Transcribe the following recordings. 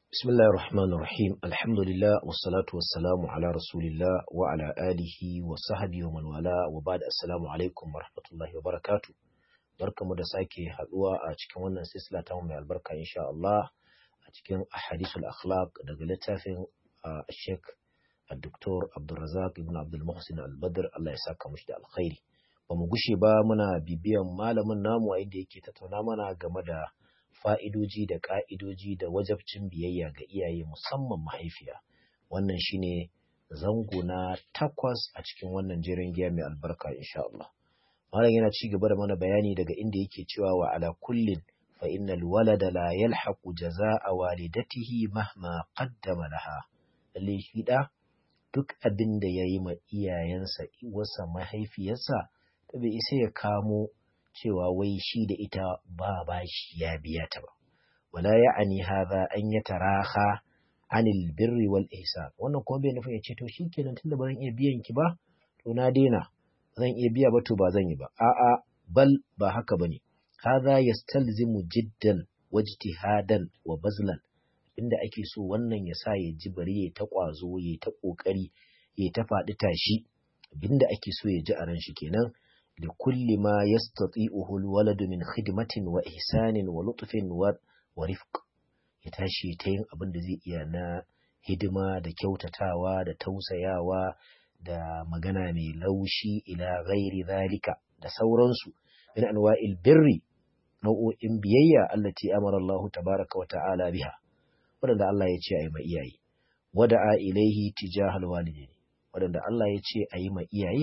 بسم الله الرحمن الرحيم الحمد لله والصلاة والسلام على رسول الله وعلى آله وصحبه ومن والاه وبعد السلام عليكم ورحمة الله وبركاته barkamu da sake haduwa a cikin wannan silsila ta mai albarka insha Allah a cikin ahadithul akhlaq daga littafin Sheikh Dr. Abdulrazak ibn Abdul Muhsin Al-Badr Allah ya saka mushi da alkhairi ba mu gushe ba muna bibiyan malamin namu a inda yake tattauna mana game da fa'idoji da ƙa'idoji da wajabcin biyayya ga iyaye musamman mahaifiya. Wannan shine zango na takwas a cikin wannan jerin giya mai albarka insha Allah. Malam yana ci gaba da mana bayani daga inda yake cewa wa ala kullin fa innal walada la yalhaqu jazaa'a walidatihi mahma qaddama laha. Lalle shi da duk abin da yayi ma iyayensa wasa mahaifiyarsa ta bai isa ya kamo cewa wai shi da ita ba bashi ya biya ta ba wala ya'ani hadha an yataraha anil birri wal ihsan wannan kuma bai nufin ya ce to shikenan tunda ba zan iya biyan ki ba to na daina zan iya biya ba to ba zan yi ba a'a bal ba haka bane hadha yastalzimu jiddan wajtihadan wa bazlan inda ake so wannan ya sa ya ji bari ya ta kwazo ya ta kokari ya ta faɗi tashi abinda ake so ya ji a ran shi kenan لكل ما يستطيعه الولد من خدمة وإحسان ولطف ورفق يتاشي تين abin da zai iya na hidima da kyautatawa da tausayawa da magana mai laushi ila ghairi zalika da sauransu min anwa'il birri nau'o'in biyayya allati amara Allah tabaraka wa ta'ala biha wadanda Allah ya ce ayi ma iyaye wada'a ilaihi tijahal walidaini wadanda Allah ya ce ayi ma iyaye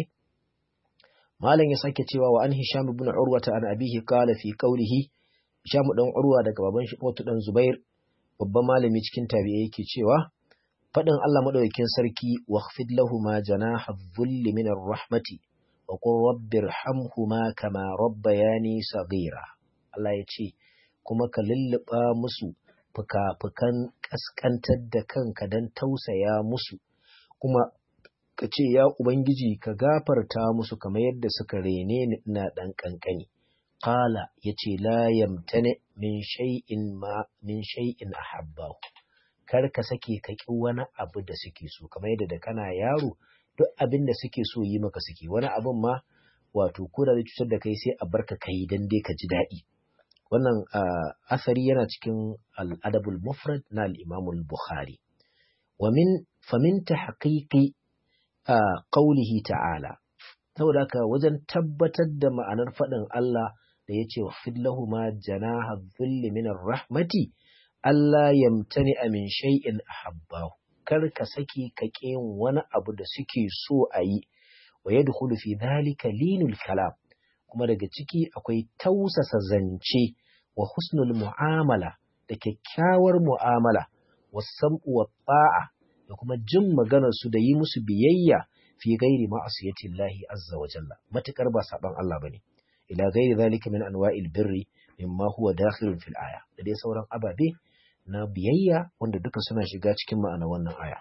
malam ya sake cewa wa an hisham ibn urwa ta an abihi qala fi qawlihi hisham dan urwa daga baban shi Utu dan zubair babban malami cikin tabi'i yake cewa fadin Allah madaukakin sarki wakhfid ma janaha dhulli min rahmati wa qur rabbirhamhuma kama rabbayani saghira Allah ya ce kuma ka lulluba musu fuka-fukan kaskantar da kanka dan tausaya musu kuma ka ce, Ya Ubangiji, ka gafarta musu kamar yadda suka rene ni ina ɗan ƙanƙani. Ƙala ya ce, La yamtane min shay'in ma min shay'in ahabbahu. Kar ka sake ka ƙi wani abu da suke so, kamar yadda da kana yaro, duk abin da suke so yi maka suke, wani abin ma wato ko da cutar da kai sai a barka ka yi dan dai ka ji daɗi. Wannan asari yana cikin al'adabul mufrad na al'imamul Bukhari. Wa min famin ta haƙiƙi a ƙaulihi ta'ala, saboda haka wajen tabbatar da ma'anar faɗin Allah da ya ce wa fillahu ma janaha zulli minar rahmati, Allah yamtani amin shay'in ahabbahu kar ka saki ka yin wani abu da suke so a yi, wa ya fi dhalika linul kalam, kuma daga ciki akwai tausasa zance wa husnul mu'amala da kyakkyawar mu'amala, wa sam'u wa ta'a da kuma jin maganarsu da yi musu biyayya fi gairi ma'asiyatin lahi azza wa jalla matukar ba saban Allah bane ila gairi zalika min anwa'il birri mimma huwa dakhilun fil aya da dai sauran ababe na biyayya wanda duka suna shiga cikin ma'ana wannan aya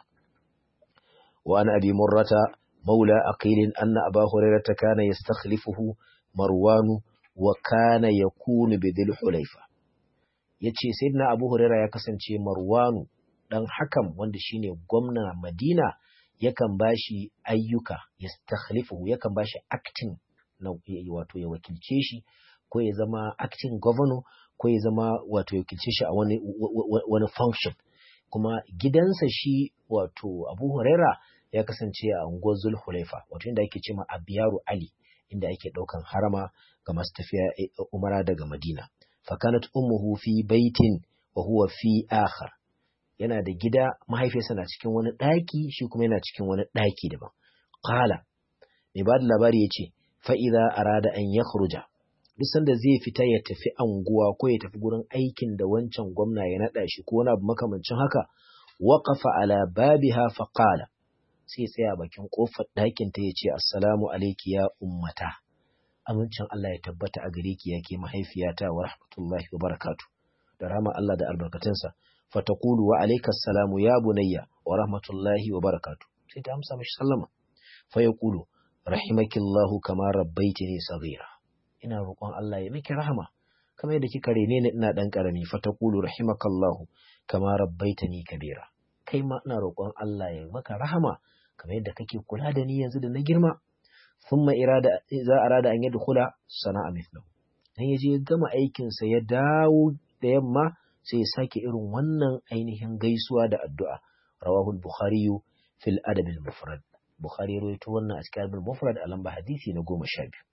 wa an abi murrata maula aqil anna aba hurairah kana yastakhlifuhu marwanu wa kana yakunu bi dhil hulayfa yace sayyidina abu hurairah ya kasance marwanu dan hakan wanda shine gwamna Madina yakan bashi ayyuka ya stakhlifu yakan bashi acting na wato ya wakilce shi ko ya zama acting governor ko ya zama wato ya wakilce shi a wani wani function kuma gidansa shi wato Abu Huraira ya kasance a unguwar Zulhulaifa wato inda ake cewa Abiyaru Ali inda ake daukan harama ga masu tafiya umara daga Madina fakanat ummuhu fi baitin wa huwa fi akhar yana da gida mahaifiyarsa na cikin wani ɗaki shi kuma yana cikin wani ɗaki daban. Kala, mai ba da labari ya ce, fa'iza a rada an ya duk sanda zai fita ya tafi anguwa ko ya tafi gurin aikin da wancan gwamna ya naɗa shi ko wani abu makamancin haka, waƙafa ala babiha faƙala, sai tsaya bakin ƙofar ɗakin ta ya ce, Assalamu alaiki ya ummata. Amincin Allah ya tabbata a gare ki yake mahaifiyata wa rahmatullahi wa barakatu. Da rama Allah da albarkatunsa. فتقول وعليك السلام يا بني ورحمة الله وبركاته سيدي أمسى مش سلمة فيقول رحمك الله كما ربيتني صغيرا ina roƙon Allah ya miki rahama kamar yadda kika rene ni ina dan karami fa taqulu rahimakallahu kama rabbaitani kabira kai ma ina roƙon Allah ya maka rahama kamar yadda kake kula da ni yanzu da na girma thumma irada za arada an yadkhula sana'a mithlahu dan yaje ya gama aikin sa ya dawo da yamma sai ya sake irin wannan ainihin gaisuwa da addu'a rawahu al-bukhari fil adab al-mufrad bukhari rawaito wannan a cikin adab al-mufrad a lamba hadisi na 12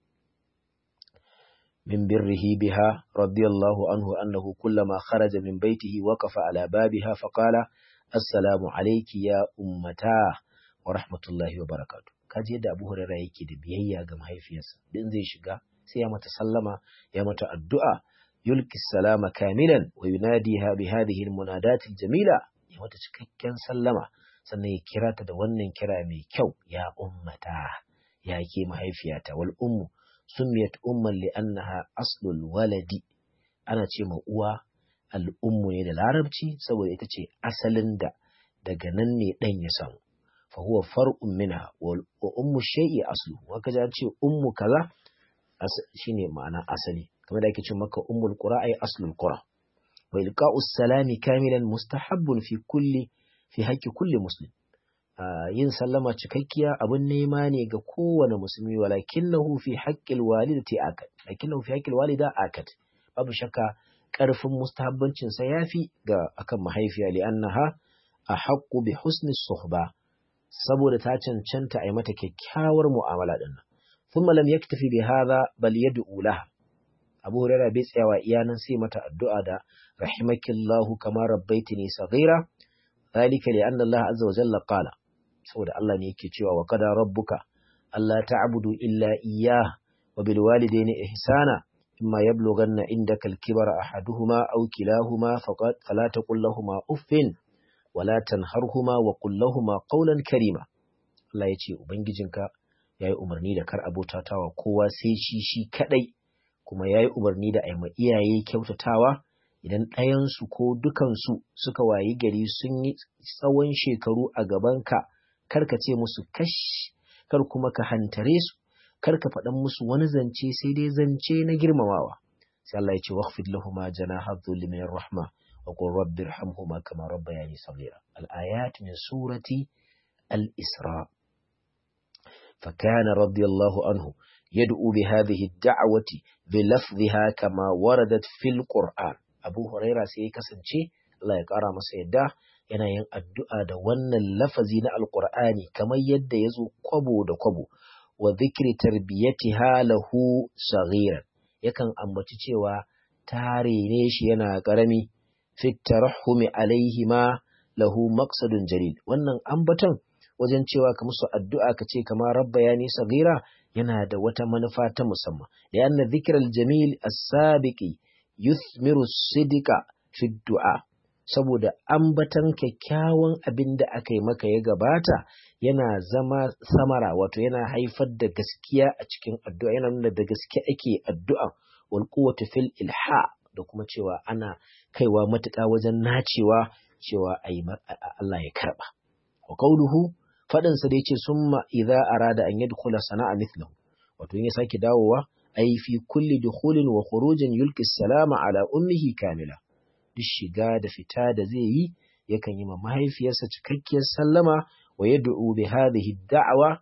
من بره بها رضي الله عنه أنه كلما خرج من بيته وقف على بابها فقال السلام عليك يا أمتاه ورحمة الله وبركاته kaji yadda Abu Hurairah yake da biyayya ga mahaifiyarsa din zai shiga sai ya mata sallama ya mata addu'a yulki salama kamilan wa yunadiha bi hadhihi almunadat aljamila ya mata cikakken sallama sannan ya kira ta da wannan kira mai kyau ya ummata ya ke mahaifiyata wal ummu سميت أما لأنها أصل الولد أنا ce ma uwa al'ummu ne da larabci saboda ita ce asalin da daga nan ne ɗan ya samu fa huwa far'un minha wa ummu shay'i aslu wa kaza ce ummu kaza shine ma'ana asali kamar da ake ce maka ummul qura ay aslul qura wa ilqa'u salami kamilan mustahabbun fi kulli fi haqqi kulli muslim yin sallama cikakkiya abin nema ne ga kowane musulmi walakinnahu fi haqqil walidati akad lakinnahu fi haqqil walida akad babu shakka karfin mustahabbancin sa yafi ga akan mahaifiya li annaha ahaqqu bi husni suhba saboda ta cancanta a yi mata kyakkyawar mu'amala din nan thumma lam yaktafi bi hadha bal yad'u laha Abu Hurairah bai tsayawa iyanan sai mata addu'a da rahimakillahu kama rabbaitini saghira ذلك لأن الله عز وجل قال saboda Allah ne yake cewa wa kada rabbuka Allah ta'budu illa iyyah wa bil walidayni ihsana imma yablughanna indaka al kibara ahaduhuma aw kilahuma faqad fala taqul lahumu uffin wala tanharhuma wa qul lahumu qawlan karima Allah ya ce ubangijinka yayi umarni da kar abotatawa kowa sai shi shi kadai kuma yayi umarni da aima iyaye kyautatawa idan ɗayansu ko dukansu suka wayi gari sun yi tsawon shekaru a gabanka kar ka ce musu kash kar kuma ka hantare su kar ka faɗan musu wani zance sai dai zance na girmamawa sai Allah ya ce waqfid lahumu janaha dhulli min rahma wa qur rabbi irhamhuma kama rabbayani saghira al ayat min surati al isra فكان رضي الله عنه يدعو بهذه الدعوة بلفظها كما وردت في القرآن Abu Huraira sai ya kasance Allah ya ƙara masa yadda yana yin addu'a da wannan lafazi na Alƙur'ani kamar yadda ya zo kwabo da kwabo wa zikri tarbiyati halahu saghiran yakan ambaci cewa tare ne shi yana ƙarami fit tarahumi alaihi ma lahu maqsadun jalil wannan ambaton wajen cewa ka musu addu'a ka ce kamar rabba ya nisa gira yana da wata manufa ta musamman da yana zikirar jamil as-sabiqi yuthmiru sidika fi du'a saboda ambatan kyakkyawan abin da aka yi maka ya gabata yana zama samara wato yana haifar da gaskiya a cikin addu'a yana nuna da gaske ake addu'a wal quwwatu fil ilha da kuma cewa ana kaiwa matuƙa wajen nacewa cewa ayi Allah ya karba wa qawluhu fadin sa da yace summa idza arada an yadkhula sana'a mithlahu wato in ya sake dawowa ai fi kulli dukhulin wa khurujin yulqi salama ala ummihi kamila duk shiga da fita da zai yi yakan yi ma mahaifiyarsa cikakkiyar sallama wa yad'u bi hadhihi da'wa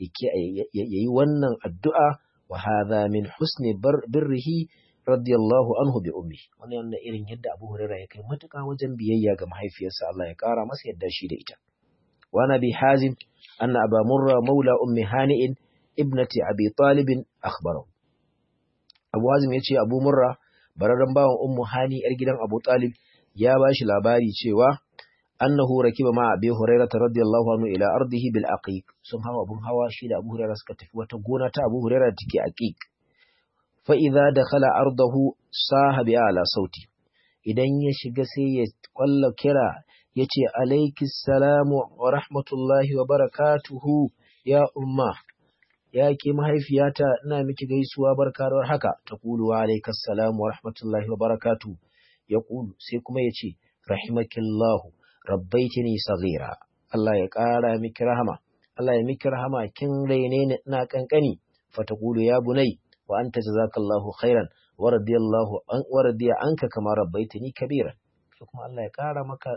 yayi wannan addu'a wa hadha min husni birrihi radiyallahu anhu bi ummi wannan irin yadda Abu Hurairah ya kai matuƙa wajen biyayya ga mahaifiyarsa Allah ya ƙara masa yadda shi da ita wa nabi hazim anna aba murra maula ummi hani'in ibnati abi talib akhbarahu Abu Hazim ya ce Abu Murra bararren bawan Ummu Hani yar gidan Abu Talib ya ba shi labari cewa annahu rakiba ma Abi Hurairah radiyallahu anhu ila ardihi bil aqiq sun hawa abun hawa shi da Abu Hurairah suka tafi wata gona ta Abu Hurairah take aqiq fa idza dakhala ardahu saha bi ala sauti idan ya shiga sai ya kwalla kira yace alaikis salamu wa rahmatullahi wa barakatuhu ya umma ya ke mahaifiyata ina miki gaisuwa barka da haka ta kulu wa alaikas salam wa rahmatullahi wa barakatu ya kulu sai kuma ya ce rahimakillahu rabbaitini saghira Allah ya ƙara miki rahama Allah ya miki rahama kin raine ni ina kankani fa ta kulu ya bunai wa anta jazakallahu khairan wa radiyallahu an wa radiya anka kama rabbaitini kabira kai kuma Allah ya kara maka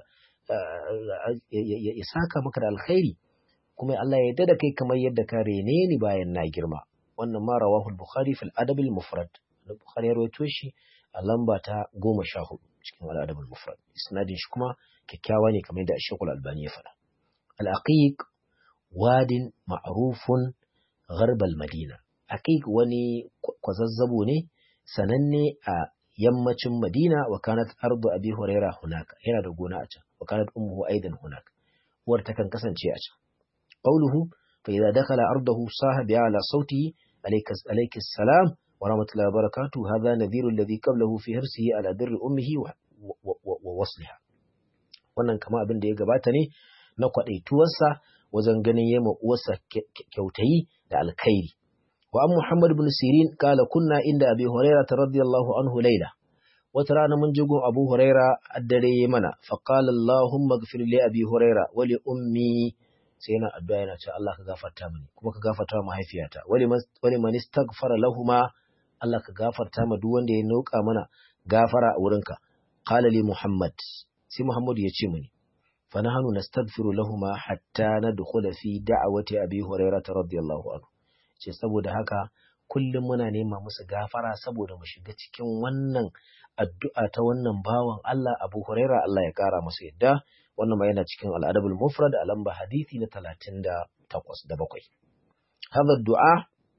ya saka maka da alkhairi kuma Allah ya yarda da kai kamar yadda ka rene ni bayan na girma wannan ma rawahul bukhari fil adab al mufrad da bukhari ya rawaito shi a lamba ta goma sha hudu cikin al adab al mufrad isnadin shi kuma kyakkyawa ne kamar yadda Sheikh Al-Albani ya faɗa al aqiq wadin ma'rufun gharb al madina aqiq wani kwazazzabo ne sananne a yammacin Madina wa kanat ardu Abi Huraira hunaka yana da gona a can wa kanat ummuhu aidan hunaka uwar ta kan kasance a can qawluhu fa idza dakhala ardahu sahabi ala sauti alayka alayka salam wa rahmatullahi wa barakatuh hadha nadhiru alladhi qablahu fi hirsihi ala birri ummihi wa wasliha wannan kama abin da ya gabata ne na kwadaituwarsa wajen ganin yema uwarsa kyautayi da alkhairi وعن محمد بن سيرين قال كنا عند أبي هريرة رضي الله عنه ليلة وترانا من جوج أبو هريرة الدري منا فقال اللهم اغفر لأبي هريرة ولأمي سينا الدعاء شاء الله كغفر تامني كما كغفر تام هيفياتا ولمن استغفر لهما الله كغفر تام دوان دي نوك أمنا غفر ورنك قال لي محمد سي محمد يتشمني فنحن نستغفر لهما حتى ندخل في دعوة أبي هريرة رضي الله عنه ce saboda haka kullum muna nema musu gafara saboda mu shiga cikin wannan addu'a ta wannan bawan Allah Abu Huraira Allah ya kara masa yadda wannan ma yana cikin al'adabul mufrad a lamba hadisi na 38 da bakwai hadha du'a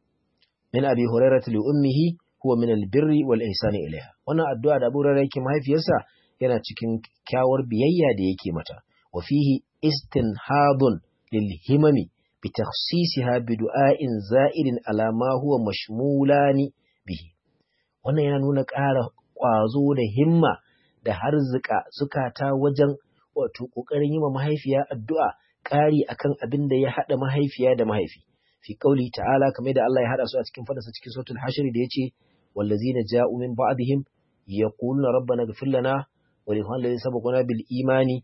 min Abi Huraira li ummihi huwa min albirri wal ihsani ilaiha wannan addu'a da Abu Huraira yake mahaifiyarsa yana cikin kyawar biyayya da yake mata wa fihi istinhadun lil himami بتخصيصها بدعاء زائد على ما هو مشمولان به wannan yana nuna ƙara ƙwazo da himma da harzika zukata wajen wato ƙoƙarin yi wa mahaifiya addu'a ƙari akan abin da ya haɗa mahaifiya da mahaifi fi ƙauli ta'ala kamar da Allah ya haɗa su a cikin fadarsa cikin sautul hashir da ya ce wallazina ja'u min ba'dihim yaquluna rabbana ighfir lana wa li ikhwanina sabaquna bil imani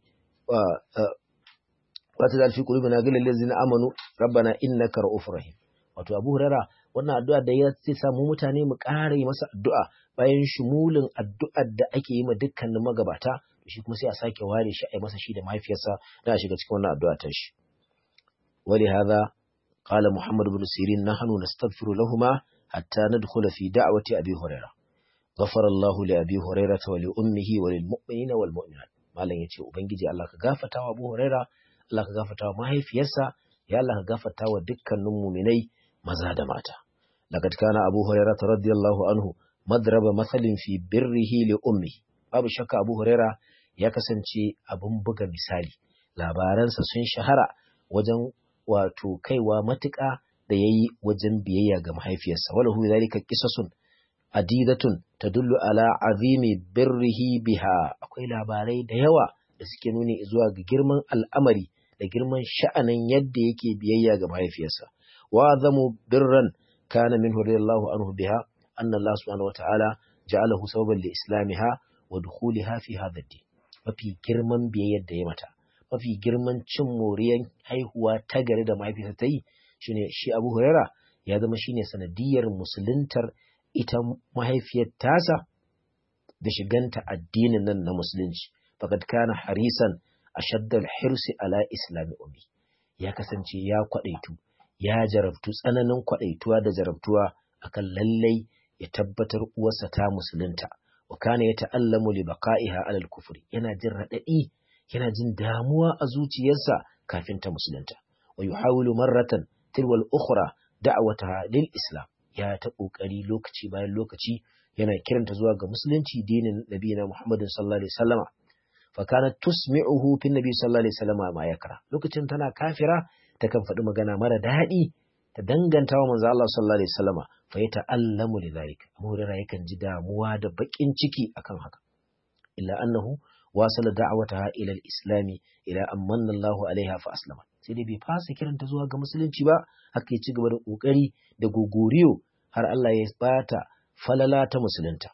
wata zalfi qulubina ghillal ladzina amanu rabbana innaka ra'ufur rahim wato Abu Huraira wannan addu'a da ya ce samu mutane mu ƙara masa addu'a bayan shumulin addu'ar da ake yi ma dukkanin magabata shi kuma sai a sake ware shi a yi masa shi da mahaifiyarsa da a shiga cikin wannan addu'a ta shi wali hadha qala Muhammad ibn Sirin nahnu nastaghfiru lahumma hatta nadkhula fi da'wati Abi Huraira غفر الله لأبي هريرة ولأمه وللمؤمنين والمؤمنات malam yace ubangiji Allah ka gafarta wa Abu Huraira Allah ka gafarta wa mahaifiyarsa ya Allah ka gafarta wa dukkanin muminai maza da mata laqad kana Abu Huraira radiyallahu anhu madraba masalin fi birrihi li ummi babu shakka Abu Huraira ya kasance abun buga misali labaransa sun shahara wajen wato kaiwa matuƙa da yayi wajen biyayya ga mahaifiyarsa wala hu zalika qisasun adidatun tadullu ala azimi birrihi biha akwai labarai da yawa da suke nuni zuwa ga girman al'amari da girman sha'anin yadda yake biyayya ga mahaifiyarsa wa zamu birran kana min radiyallahu anhu biha anna Allah subhanahu wata'ala ja'alahu sababan li islamiha wa dukhuliha fi hadha ad mafi girman biyayyar da ya mata mafi girman cin moriyan haihuwa ta gari da mahaifiyarsa ta yi shine shi Abu Huraira ya zama shine sanadiyar musuluntar ita mahaifiyar tasa da shiganta addinin nan na musulunci faqad kana harisan ashaddal hirsi ala islami ummi ya kasance ya kwadaitu ya jarabtu tsananin kwadaituwa da jarabtuwa akan lallai ya tabbatar uwarsa ta musulunta wa kana ya ta'allamu li baqa'iha ala al-kufri yana jin radadi yana jin damuwa a zuciyarsa kafin ta musulunta wa yuhawilu marratan tilwal ukhra da'wataha lil islam ya ta kokari lokaci bayan lokaci yana kiranta zuwa ga musulunci dinin nabiyina muhammadin sallallahu alaihi wasallama fa kanat tusmi'uhu fi nabi sallallahu alaihi wasallama ma yakra lokacin tana kafira ta kan faɗi magana mara daɗi ta danganta wa manzo Allah sallallahu alaihi wasallama fa ya ta'allamu lidhalik Abu Hurairah yakan ji damuwa da bakin ciki akan haka illa annahu wasala da'wataha ila al-islami ila an manna Allahu alaiha fa aslama sai dai bai fasa kiranta zuwa ga musulunci ba haka ya ci gaba da kokari da gogoriyo har Allah ya bata falala ta musulunta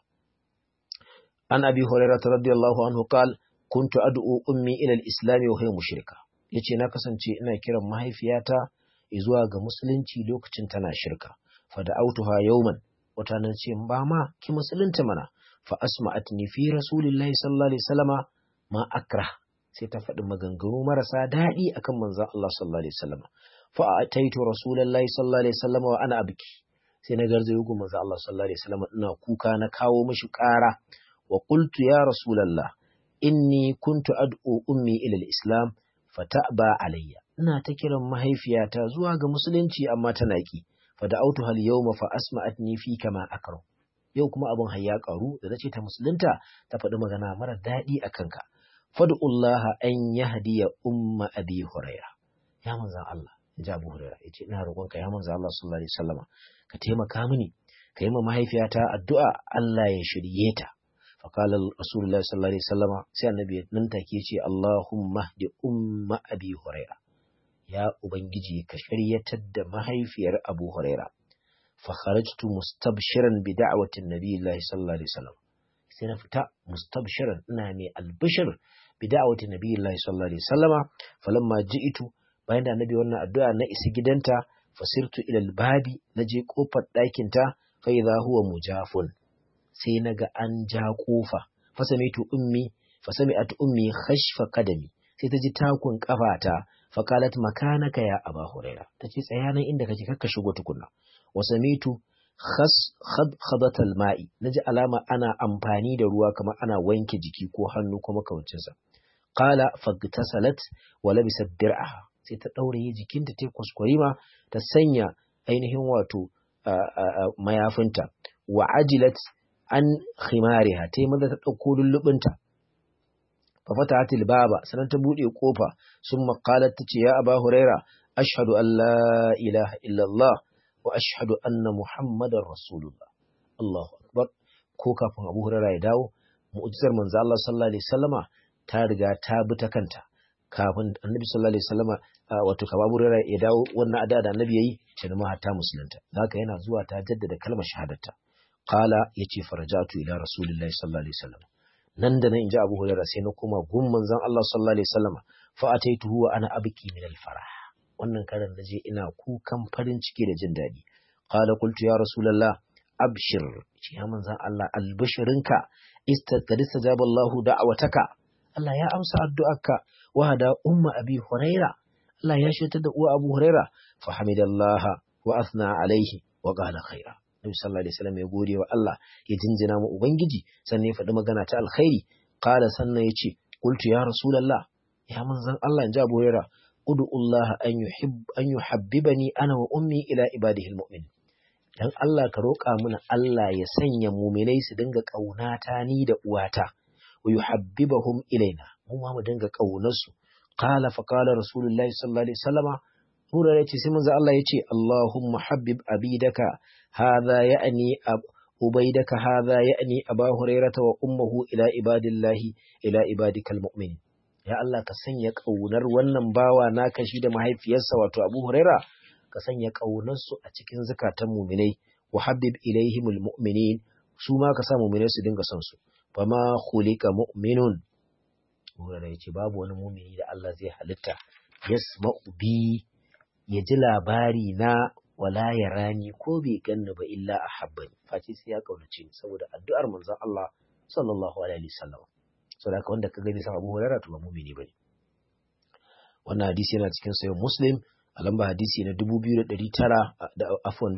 an abi hurairah radiyallahu anhu qal kuntu ad'u ummi ila al-islam wa hiya mushrika yace na kasance ina kiran mahaifiyata zuwa ga musulunci lokacin tana shirka fa da'awtuha yawman wata nan ce ba ma ki musulunta mana fa asma'atni fi rasulillahi sallallahu alaihi wasallama ma akra sai ta faɗi maganganu marasa daɗi akan manzon Allah sallallahu alaihi wasallam fa ataitu rasulullahi sallallahu alaihi wasallam wa ana abki sai na garzayo gun manzon Allah sallallahu alaihi wasallam ina kuka na kawo mishi ƙara wa qultu ya rasulullah inni kuntu ad'u ummi ila al-islam fata'ba alayya ina ta kiran mahaifiyata zuwa ga musulunci amma tana ki fa da'awtu hal yawma fa asma'atni fi kama akram yau kuma abin hayya karu da nace ta musulunta ta faɗi magana mara daɗi a kanka fad'ullaha an yahdiya umma abi huraira ya manzan Allah ya abu huraira yace ina roƙonka ya manzan Allah sallallahu alaihi wasallama ka taimaka mini ka yi ma mahaifiyata addu'a Allah ya shirye ta فقال رسول الله صلى الله عليه وسلم sai annabi nan take ce Allahumma hdi umma abi huraira ya ubangiji ka shiryatar da mahaifiyar abu huraira fa kharajtu mustabshiran bi da'wati nabi sallallahu alaihi wasallam sai na fita mustabshiran ina mai albishir bi da'wati nabi sallallahu alaihi wasallama falamma ji'tu bayan da annabi wannan addu'a na isa gidanta fasirtu ila albabi naje kofar ɗakin ta fa idha huwa mujafun sai na ga an ja ƙofa fasamitu ummi fasami'at ummi khashfa qadami sai ta ji takun kafata faqalat makanaka ya aba huraira tace tsaya nan inda kake kakka shigo tukunna wasamitu khas khadkhadat alma'i naji alama ana amfani da ruwa kamar ana wanke jiki ko hannu ko makamancin sa qala fagtasalat wa labisat dir'aha sai ta daure jikinta ta kuskure ta sanya ainihin wato mayafinta wa ajilat an khimariha ta yi maza ta ɗauko lullubinta fafata hatil baba sannan ta buɗe ƙofa sun makalar ta ce ya aba huraira ashhadu an la ilaha illallah wa ashhadu anna muhammadar rasulullah Allahu akbar ko kafin abu huraira ya dawo mu'jizar manzo Allah sallallahu alaihi wasallama ta riga ta bi ta kanta kafin annabi sallallahu alaihi wasallama wato kaba abu huraira ya dawo wannan ada da annabi yayi ta ma hatta musulunta haka yana zuwa ta jaddada kalmar shahadarta Kala ya ce farajatu ila Rasulillahi sallallahu alaihi wasallam. Nan da nan in ji Abu Hurairah sai na koma gun manzon Allah sallallahu alaihi wasallam fa ataituhu wa ana abki min al-farah. Wannan karan da je ina kukan farin ciki da jin daɗi. Kala qultu ya Rasulullah abshir ce ya manzon Allah albishirinka istaqad istajaba Allahu da'awataka. Allah ya amsa addu'arka wa hada umma Abi Hurairah. Allah ya shirta da uwa Abu Hurairah fa hamidallaha wa athna alaihi wa qala khaira. Nabi sallallahu alaihi wasallam ya gode wa Allah ya jinjina mu ubangiji sannan ya faɗi magana ta alkhairi qala sannan ya ce qultu ya rasulullah ya manzon Allah inji Abu Hurairah ud'u Allah an yuhib an yuhabbibani ana wa ummi ila ibadihi almu'min dan Allah ka roƙa mana Allah ya sanya mu'minai su dinga ƙaunata ni da uwata wa yuhabbibahum ilaina mu ma mu dinga ƙaunar su qala fa qala rasulullahi sallallahu alaihi wasallama Hurara ce sai manzo Allah ya ce Allahumma habbib abidaka hadha ya'ni ubaidaka hadha ya'ni aba hurairata wa ummuhu ila ibadillahi ila ibadikal mu'minin ya Allah ka sanya kaunar wannan bawa naka shi da mahaifiyarsa wato Abu Huraira ka sanya kaunar su a cikin zakatan mu'minai wa habib ilaihimul mu'minin su ma ka sa mu'minai su dinga son su fama khuliqa mu'minun Hurara ya ce babu wani mu'mini da Allah zai halitta yasma'u bi ya ji labari na wala ya rani ko bai ganni ba illa a habbani face sai ya kaunace ni saboda addu'ar manzon Allah sallallahu alaihi wasallam saboda haka wanda ka gani sa Abu Hurairah to ba mu'mini bane wannan hadisi yana cikin sayo Muslim a lamba hadisi na 2900 da afwan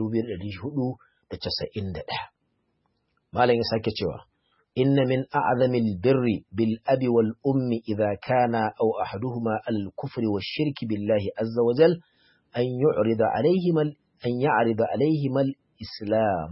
2491 malam ya sake cewa inna min a'zamil birri bil abi wal ummi idha kana aw ahaduhuma al kufri wash shirki billahi azza wa jalla أن يعرض عليهما أن يعرض عليهما الإسلام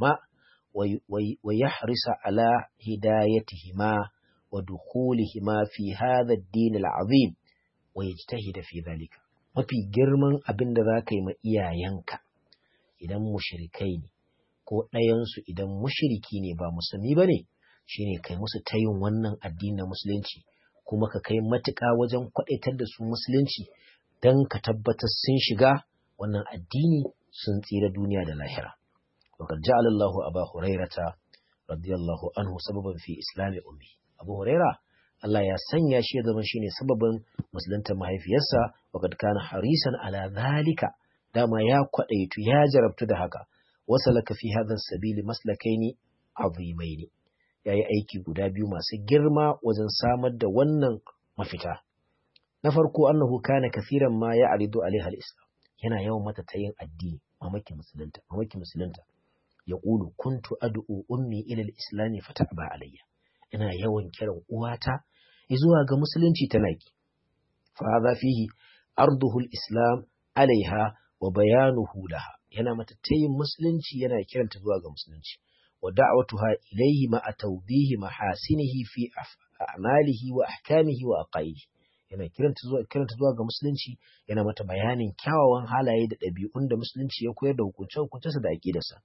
ويحرص على هدايتهما ودخولهما في هذا الدين العظيم ويجتهد في ذلك mafi girman abin da za ka yi ma iyayenka idan mushrikai ne ko ɗayansu idan mushriki ne ba musulmi ba ne shine kai musu tayin wannan addini na musulunci kuma ka kai matuƙa wajen kwaɗaitar da su musulunci don ka tabbatar sun shiga wannan addini sun tsira duniya da lahira. Wakar ja'ala Allahu Aba Hurairata radiyallahu anhu sababan fi islami ummi. Abu Huraira Allah ya sanya shi ya zama shine sababin musulunta mahaifiyarsa wakad kana harisan ala zalika dama ya kwadaitu ya jarabtu da haka wasalaka fi hadha sabili maslakaini azimaini yayi aiki guda biyu masu girma wajen samar da wannan mafita na farko annahu kana kathiran ma ya'ridu alaiha al-islam yana yawan mata tayin addini mamaki musulunta mamaki musulunta yaqulu kuntu ad'u ummi ila al-islam fata'ba alayya ina yawan kiran uwata zuwa ga musulunci tana ki fa hadha fihi arduhu al-islam alaiha wa bayanuhu laha yana mata tayin musulunci yana kiranta zuwa ga musulunci wa da'watuha ilayhi ma tawdihi mahasinihi fi a'malihi wa ahkamihi wa aqaidihi yana kiranta zuwa kiranta zuwa ga musulunci yana mata bayanin kyawawan halaye da ɗabi'un da musulunci ya koyar da hukunce hukuncensa da aqidarsa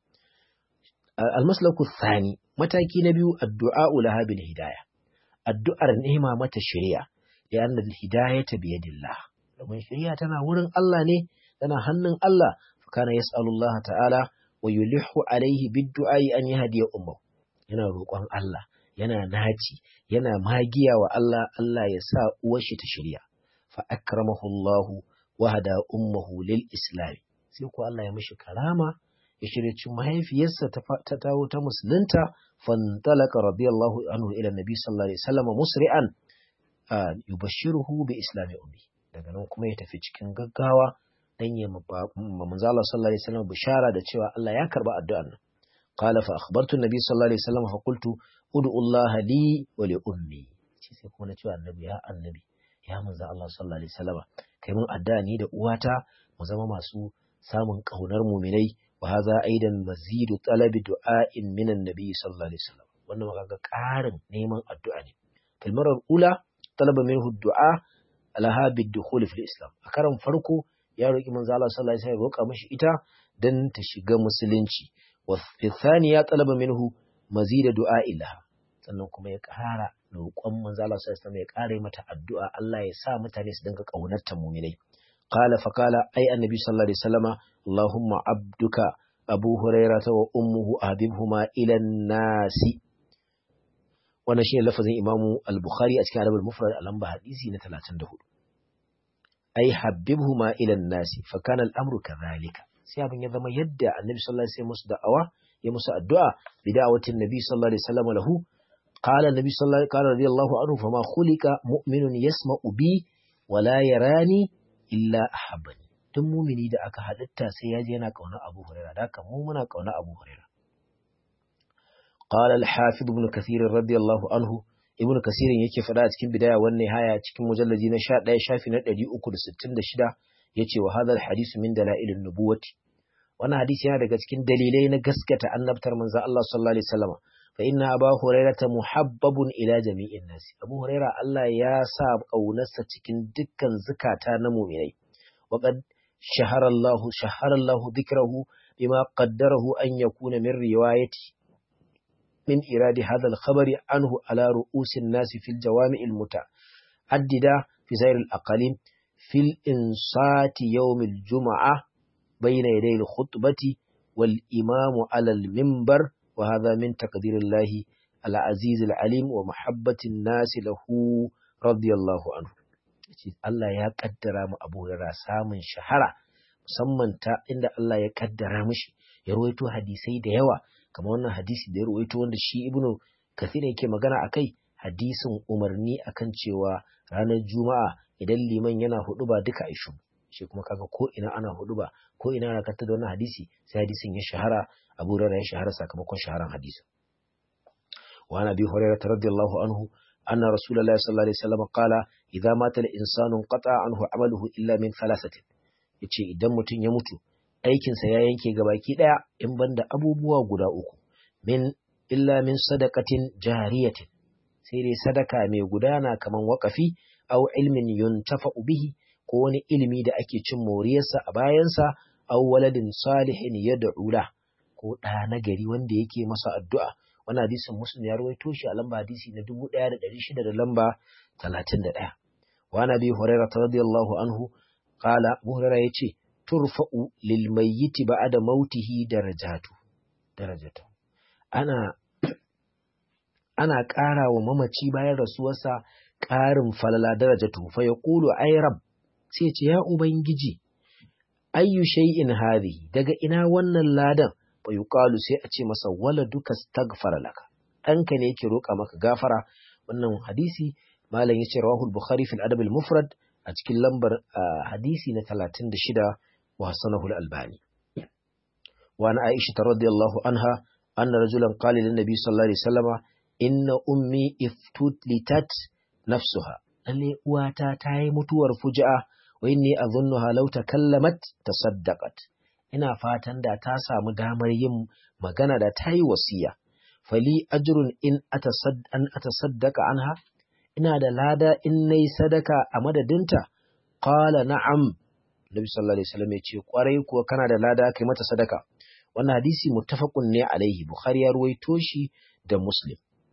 al-maslaku thani mataki na biyu addu'a laha bil hidayah addu'ar nema mata shari'a ya anna al-hidayata bi yadillah domin shari'a tana wurin Allah ne tana hannun Allah fa kana yas'alullah ta'ala wa yulihu alaihi bid-du'a an yahdiya ummu yana roƙon Allah yana naci yana magiya wa Allah Allah ya sa uwar shi ta shirya fa akramahu Allah wa hada ummuhu lil islam sai ko Allah ya mishi karama ya shirye mahaifiyarsa ta tawo ta musulunta fantalaka radiyallahu anhu ila nabi sallallahu alaihi wasallam musri'an yubashshiruhu bi islami ummi daga nan kuma ya tafi cikin gaggawa dan ya manzo Allah sallallahu alaihi wasallam bishara da cewa Allah ya karba addu'ar nan qala fa akhbartu nabi sallallahu alaihi wasallam fa qultu ud'u Allah li wa li ummi shi sai kuma na cewa annabi ya annabi ya manzo Allah sallallahu alaihi wasallam kai mun addu'a ni da uwata mu zama masu samun kaunar muminai wa hadha aidan mazidu talabi du'a'in minan nabi sallallahu alaihi wasallam wannan maka ƙarin neman addu'a ne kalmarar ula talaba minhu du'a alaha bid-dukhul fil islam a karan farko ya roki manzo Allah sallallahu alaihi wasallam roka mishi ita dan ta shiga musulunci wa fi thaniya talaba minhu mazida du'a ilaha sannan kuma ya ƙara roƙon manzo Allah sallallahu alaihi wasallam ya ƙara mata addu'a Allah ya sa mutane su dinga kaunar ta mu'minai qala fa qala ay annabi sallallahu alaihi wasallama allahumma abduka abu hurairah wa ummuhu habibhuma ila nasi wannan shine lafazin imamu al-bukhari a cikin adabul mufrad a lamba hadisi na 34 ay habibhuma ila nasi fa kana al-amru kadhalika sai abin ya zama yadda annabi sallallahu alaihi wasallam musu da'awa ya musu addu'a bi da'awatin nabi sallallahu alaihi wasallam lahu qala nabi sallallahu alaihi wasallam radiyallahu anhu fama khuliqa mu'minun yasma'u bi wa la yarani illa ahabbani duk mumini da aka halitta sai yaji yana kauna Abu Hurairah da haka mu muna kauna Abu Hurairah qala al-hafiz ibn kathir radiyallahu anhu ibn kathir yake fada a cikin bidaya wannan haya cikin mujallaji na 11 shafi na 366 yace wa hadha al-hadith min dalailin nubuwati wannan hadisi yana daga cikin dalilai na gaskata annabtar manzon Allah sallallahu alaihi wasallam fa inna aba hurairata muhabbabun ila jami'in nas abu huraira Allah ya sa kaunarsa cikin dukkan zukata na mu'minai wa qad shahara Allah shahara Allah dhikrahu bima qaddarahu an yakuna min riwayati min iradi hadha al-khabari anhu ala ru'usin nas fil jawami' al-muta'addida fi zair al-aqalim fil insati yawm al-jum'ah بين يدي الخطبة والإمام على المنبر وهذا من تقدير الله العزيز العليم ومحبة الناس له رضي الله عنه Allah ya kaddara mu Abu Hurairah samun shahara musamman ta inda Allah ya kaddara mishi ya rawaito hadisai da yawa kamar wannan hadisi da ya rawaito wanda shi Ibn Kathir yake magana akai hadisin umarni akan cewa ranar Juma'a idan liman yana hudu ba duka aishu shi kuma kaga ko ina ana hudu ba ko ina ana kanta da wannan hadisi sai hadisin ya shahara Abu Hurairah ya shahara sakamakon shaharan hadisin wa ana bi Hurairah radiyallahu anhu anna Rasulullah sallallahu alaihi wasallam qala idza mata al-insanu qata anhu amaluhu illa min thalathatin yace idan mutum ya mutu aikin sa ya yanke gabaki daya in banda abubuwa guda uku min illa min sadaqatin jariyatin sai dai sadaka mai gudana kaman waqafi aw ilmin yuntafa'u bihi ko wani ilimi da ake cin moriyarsa a bayansa aw waladin salihin yad'u la ko ɗa na gari wanda yake masa addu'a wannan hadisin muslim ya rawaito shi a lamba hadisi na 1600 da lamba 31 wa nabi hurairah radiyallahu anhu qala abu hurairah yace turfa'u lil mayyit ba'da mautihi darajatu darajatu ana ana ƙara wa mamaci bayan rasuwarsa ƙarin falala darajatu fa yaqulu ay rabb sai ce ya ubangiji ayyu shay'in hadhihi daga ina wannan ladan fa yuqalu sai a ce masa wala duka staghfara laka ɗanka ne yake roƙa maka gafara wannan hadisi malam yace rawahu al-bukhari fil adab al-mufrad a cikin lambar hadisi na 36 wa hasanahu al-albani wa ana aisha radiyallahu anha anna rajulan qala lin nabi sallallahu alaihi wasallama inna ummi iftutlitat nafsuha lalle uwata ta yi mutuwar fuja'a wa inni adhunnuha law takallamat tasaddaqat ina fatan da ta samu damar yin magana da ta yi wasiya fali ajrun in an atasaddaqa anha ina da lada in nayi sadaka a madadinta qala na'am nabi sallallahu alaihi wasallam ya ce kwarai kuwa kana da lada kai mata sadaka wannan hadisi muttafaqun ne alaihi bukhari ya ruwaito shi da muslim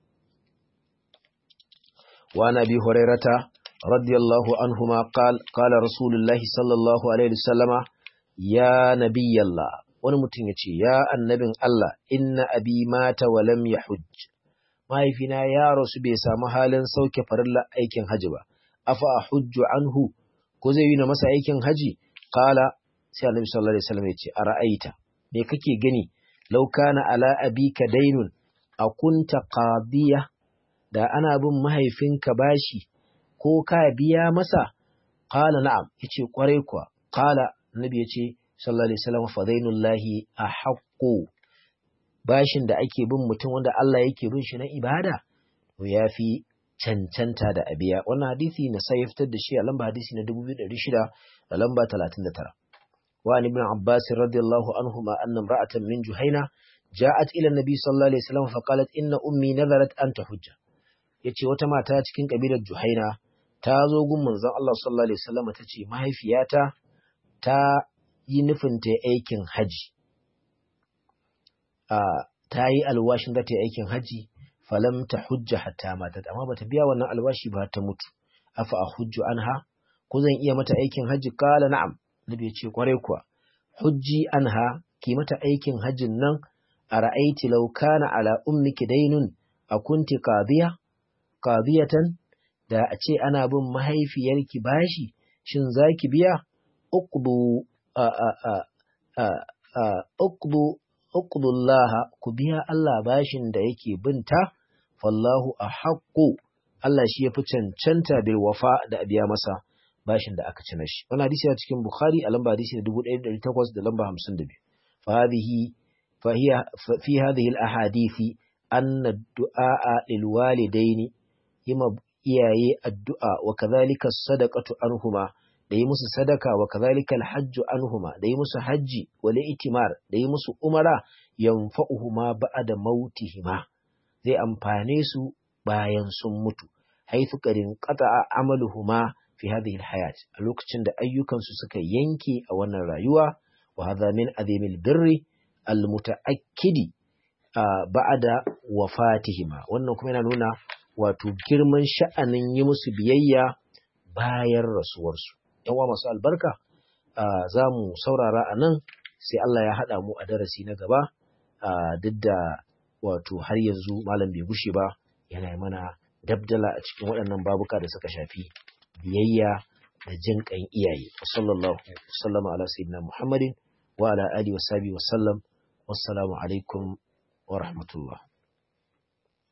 wa nabi hurairata radiyallahu anhuma qala qala rasulullahi sallallahu alaihi wasallama ya nabiyallah wani mutum ya ce ya annabin Allah inna abi mata wa lam yahujj mahaifina ya rasu bai samu halin sauke farilla aikin haji ba afa hujju anhu ko zai yi na masa aikin haji qala sai annabi sallallahu alaihi wasallam ya ce ara'aita me kake gani law kana ala abika dainun akunta qadiya da ana bin mahaifinka bashi ko ka biya masa qala na'am yace kwarai kuwa qala annabi yace sallallahu alaihi wasallam fadainullahi ahaqqu bashin da ake bin mutum wanda Allah yake bin shi na ibada to yafi cancanta da abiya wannan hadisi na sai fitar da shi a lamba hadisi na 2600 da lamba 39 wa ibn Abbas radiyallahu anhuma anna imra'atan min Juhaina ja'at ila an-nabi sallallahu alaihi wasallam fa qalat inna ummi nazarat an tahujja yace wata mata cikin kabilar Juhaina ta zo gun manzon Allah sallallahu alaihi wasallam tace mahaifiyata ta yi nufin ta aikin haji ta yi alwashin za ta yi aikin haji falam ta hujja hatta matat amma bata biya wannan alwashi ba ta mutu afa a hujju anha ko zan iya mata aikin haji kala na'am nabi ya ce kwarai kuwa hujji anha ki mata aikin hajjin nan a ra'aiti law kana ala ummiki dainun a kunti qadiya qadiyatan da a ce ana bin mahaifiyarki bashi shin zaki biya uqdu a a a a uqdu uqdullaha ku biya Allah bashin da yake binta fallahu ahaqqu Allah shi yafi cancanta bil wafa da biya masa bashin da aka ci na shi wannan hadisi a cikin Bukhari a lamba hadisi na 1800 da lamba 52 fa hadhihi fa hiya fi hadhihi al ahadithi anna ad-du'a lil walidaini yima iyaye addu'a wa kadhalika sadaqatu anhuma da yi musu sadaka wa kadhalika alhajju anhuma da yi musu hajji wal itimar da yi musu umara yanfa'uhuma ba'da mautihima zai amfane su bayan sun mutu haythu qadin qata'a amaluhuma fi hadhihi alhayat a lokacin da ayyukan su suka yanke a wannan rayuwa wa hadha min azimil birri almutaakkidi ba'da wafatihima wannan kuma yana nuna wato girman sha'anin yi musu biyayya bayan rasuwarsu yawa masu albarka za mu saurara a nan sai Allah ya haɗa mu a darasi na gaba duk da wato har yanzu malam bai gushe ba yana mana dabdala a cikin waɗannan babuka da suka shafi biyayya da jin ƙan iyaye sallallahu sallama ala sayyidina muhammadin wa ala alihi wa sahbihi wa sallam wassalamu alaikum wa rahmatullah